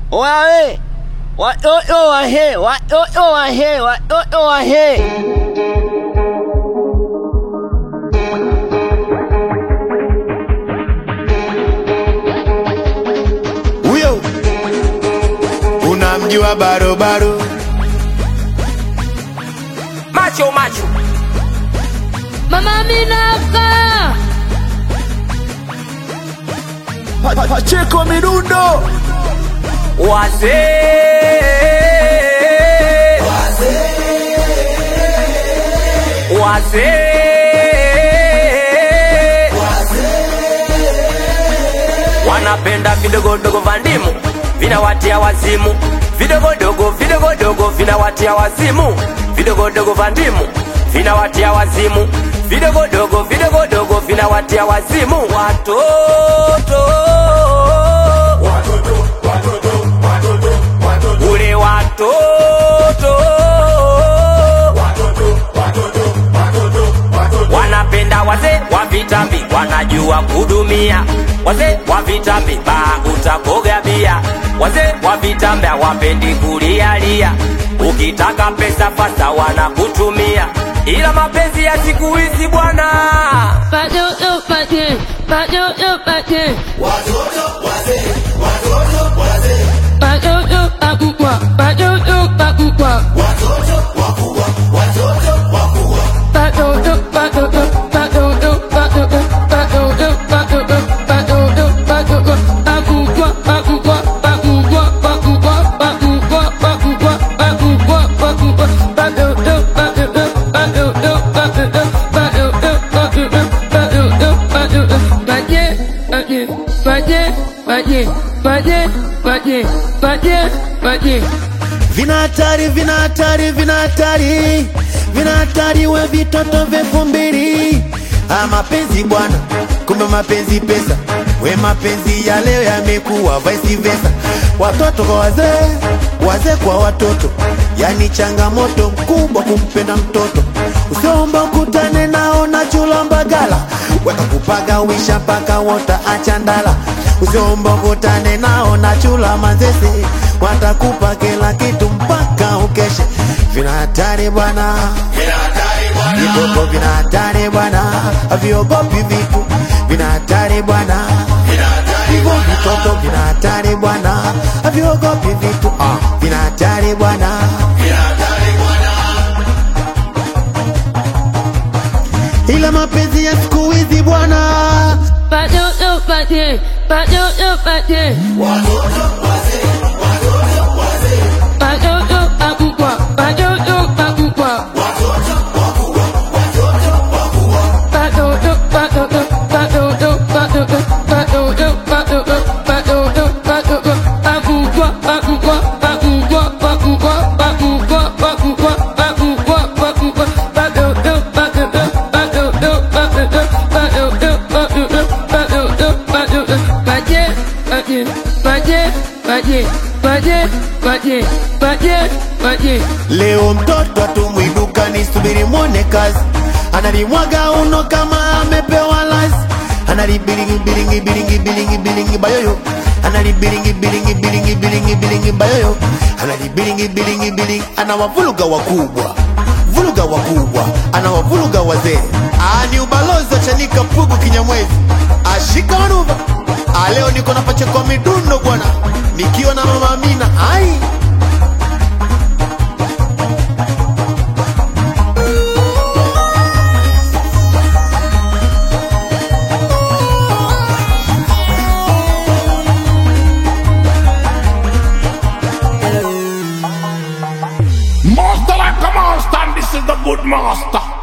Wae, watoto wahe, watoto wahe, watoto wahe. Huyo unamjua barobaro macho macho Mama Minaka, Pa- pa- Pacheko midundo wazee wazee wanapenda vidogodogo vya ndimu vinawatia wazimu vidogodogo vidogodogo vinawatia wazimu vidogodogo vya ndimu vinawatia wazimu vidogodogo vidogodogo vinawatia wazimu watoto ule watoto wanapenda wazee wa vitambi wanajua kudumia wazee wa vitambi baa utakoga bia wazee wa vitambi hawapendi kulialia ukitaka pesa fasa wanakutumia ila mapenzi ya siku hizi bwana watoto pate, watoto pate, watoto pakubwa, watoto pakubwa, watoto, watoto, watoto, watoto, watoto, watoto, watoto, watoto, pakubwa, pakubwa, pakubwa, pakubwa, pakubwa, pakubwa, pakubwa, pakubwa, watoto, watoto, watoto, watoto, watoto, watoto, watoto, paje, paje, paje, paje, paje, paje, paje, paje. vina hatari vina hatari vina hatari vina hatari we vitoto vyefu mbili ah, mapenzi bwana kumbe mapenzi pesa we mapenzi ya leo yamekuwa vice versa watoto kwa wazee wazee kwa watoto yani changamoto mkubwa kumpenda mtoto usiomba ukutane nao na chula mbagala weka kupaga wisha mpaka wota achandala usiomba ukutane nao na chula manzese watakupa kila kitu mpaka ukeshe vina hatari bwana vitoto vina hatari bwana haviogopi vitu vina hatari bwana hivyo vitoto vina hatari bwana haviogopi vitu ah, vina hatari bwana ila mapenzi ya siku hizi bwana Watoto pate, watoto pate. Watoto pakubwa, watoto pakubwa. Watoto, watoto, watoto, watoto, watoto, watoto, watoto, watoto, pakubwa, pakubwa, pakubwa, pakubwa, pakubwa, pakubwa, pakubwa, pakubwa, watoto, watoto, watoto, watoto, watoto, watoto, watoto, watoto, paje, paje, paje, paje, paje, paje, paje, paje. Leo mtoto atumwi dukani, subiri mwone kazi, analimwaga uno kama amepewa lazi, analibilingi bilingi bilingi bilingi bilingi bayoyo, analibilingi bilingi bilingi bilingi bilingi bayoyo, analibilingi bilingi bilingi, anawavuluga wakubwa vuluga wakubwa, anawavuluga wazee. Ah, ni ubalozi wa Chanika Pugu Kinyamwezi, ashika manuva. Ah, leo niko na pacheko midundo bwana, nikiwa na mama Amina ai Master like a master, and this is the good master.